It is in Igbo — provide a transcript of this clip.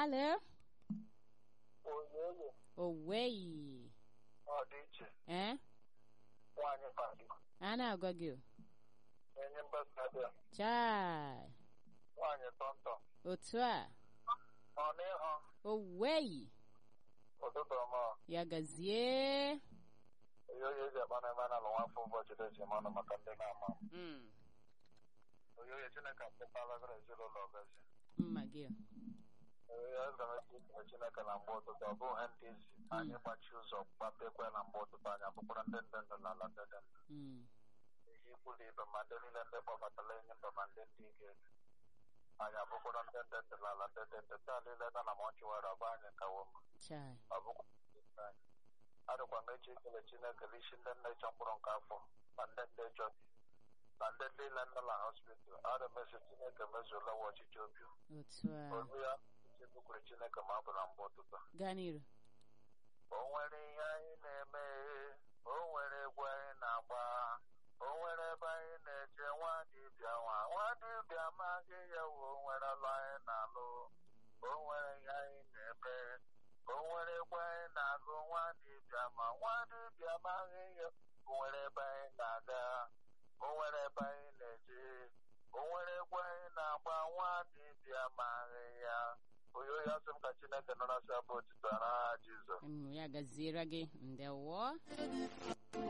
Alo? Oyoyo Oweyi. ọ dị iche Eh? nwaanyị padi A na-agwa gị. o. enye mbasadịa Chai. nwaanyị tọntọ Otu a. ọ n'ịhụ Oweyi. ụtụtụ ọma Ya gazie. oyoyo eji akpa na ebe a na-alụ nwafọ ụbọchị dị mmanụ maka ndị na-ama Mm. oyoyo chineke akpụkpalagara ezinụlọ ọgazi Mma gị. o. oyoyo aga m ekpe ikpe chineke na mgbe ụtụtụ ọ bụghị ndị izi anyị gbachi ụzọ gbapekwe na mgbe ụtụtụ anyị abụkwara ndị ndị ndụ na ala ndị dị ndụ Mm. ihe ikwu na ibe ma ndị niile ndị kpọbatara enyi mba ma ndị ndị ike anyị abụkwara ndị ndị ndụ na ala ndị dị ndụ taa niile na na ma ọchịwara ọba anyị kawo mma Chai. ọ bụkwa ndị anyị adịkwa m eji ekele chineke isi ndị nne ịchọ mkpụrụ nke afọ na ndị ndị ịchọ na ndị niile nọ na hospital adị m esi chineke mezuola wa ọchịchị obi Otu a. olu ya chekwukwere chineke ma ọ bụ na mgbe ụtụtụ Gaa n'iru. o nwere ihe anyị na-eme o nwere egwu anyị na-agba o nwere ebe anyị na-eje nwa dibịa nwa nwa dibịa amaghị ya wo o nwere ọlụ anyị na-alụ o nwere ihe anyị na-eme o nwere egwu anyị na-agụ nwa dibịa ma nwa dibịa amaghị ya o nwere ebe anyị na-aga o nwere ebe anyị na-eje o nwere egwu anyị na-agba nwa dibịa amaghị ya oyoyo asị m ka chineke nọrọ asị abụ otito n'aha jizọs Mm, Ya gaziere gị. Ndewo.